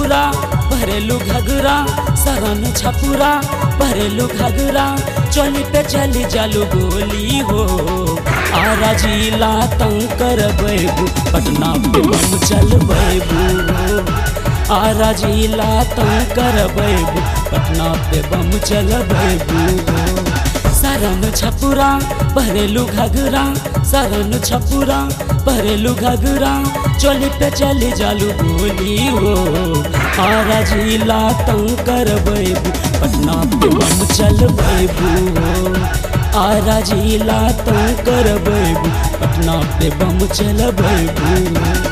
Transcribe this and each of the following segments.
छपुरा भरेलू घगरा सरन छपुरा भरेलू घगरा चली पे चली जालू गोली हो आरा जिला तंग कर बैबू पटना पे बम चल बैबू आरा जिला तंग कर बैबू पटना पे बम चल बैबू सरन छपुरा भरेलू घगरा सरन छपुरा भरेलू घगरा चली पे चली जालू गोली हो आरा जिला तंग कर बैबू पटना पे बम चल बैबू आरा जिला तंग कर बैबू पटना पे बम चल बैबू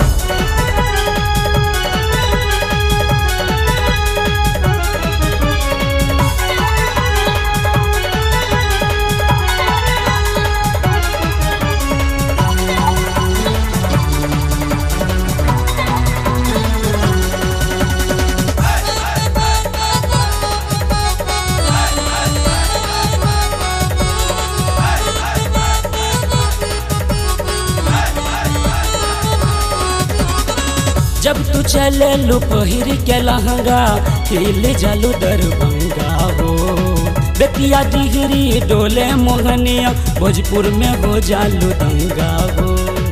जब तू चले लू पहिर के लहंगा हिल जालू दरभंगा हो बेतिया डिहरी डोले मोहनिया भोजपुर में हो जालू दंगा हो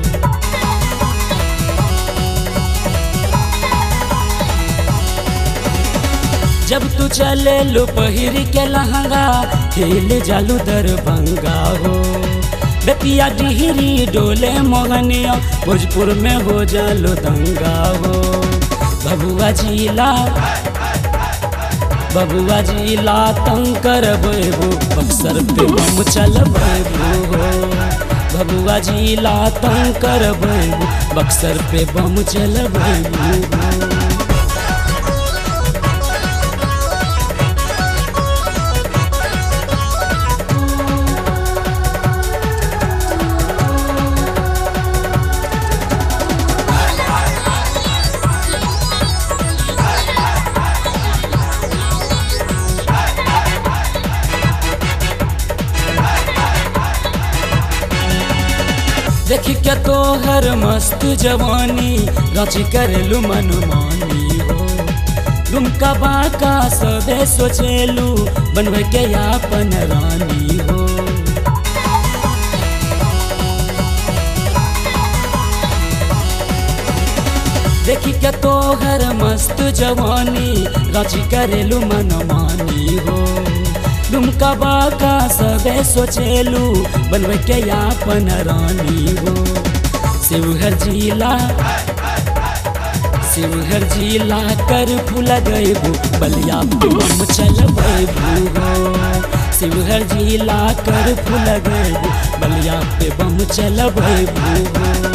जब तू चले लू पहिर के लहंगा हिल जालू दरभंगा हो बेतिया डिहरी डोले मोहनिया भोजपुर में हो जालो दंगा हो बबुआ जिला बबुआ जिला तंग कर बेबू बक्सर पे बम चल बेबू हो बबुआ जिला तंग कर बेबू बक्सर पे बम चल बेबू हो देखी के तोहर मस्त जवानी रच करेलू मनमानी हो दुमका बाका सबे सोचेलू बनवे के अपन रानी हो देखी के तोहर मस्त जवानी रच करेलू मनमानी हो दुमका बाका सबे सोचेलू बनवे के अपन रानी हो शिवहर जिला शिवहर जिला कर फूल गएबू बलिया पे बम चल हो शिवहर जिला कर फूल गएबू बलिया पे बम चल हो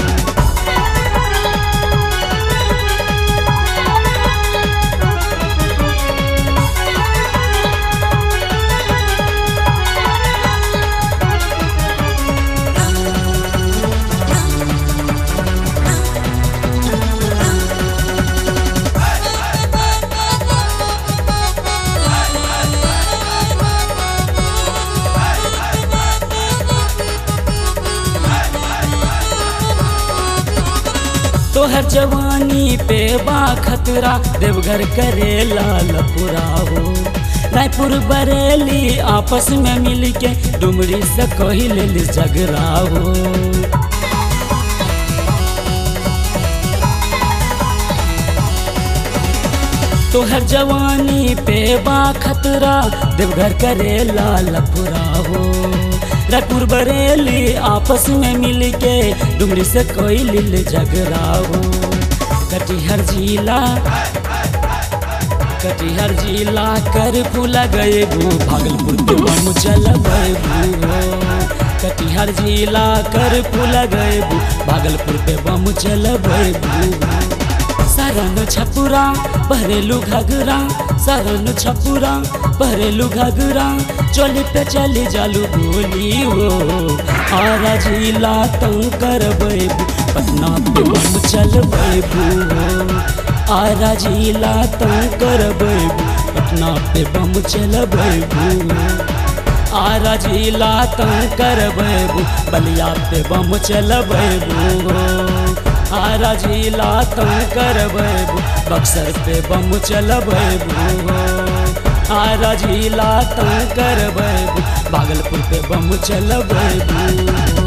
तोहर जवानी पे बा खतरा देवघर करे लाल पुरा हो रायपुर बरेली आपस में मिल के डुमरी से कही ले झगड़ा हो तोहर जवानी पे बा खतरा देवघर करे लाल पुरा हो रायपुर बरेली आपस में मिल के डुमरी से कोई लिल झगड़ा हो कटिहर जिला कटिहर जिला कर फूला गए भू भागलपुर के बम चल भू कटिहर जिला कर फूला गए भू भागलपुर पे बम चल भू सरन छपुरा भरेलू घगरा सरन छपुरा भरेलू घगरा चली पे चली जालू गोली हो आरा जिला तंग कर बेबू पटना पे बम चल बेबू हो आरा जिला तंग कर बेबू पटना पे बम चल बेबू आरा जिला तंग कर बेबू बलिया पे बम चल बेबू हो आरा जिला तंग करबू बक्सर पे बम चलबू आरा जिला तंग करबू भागलपुर पे बम चलबू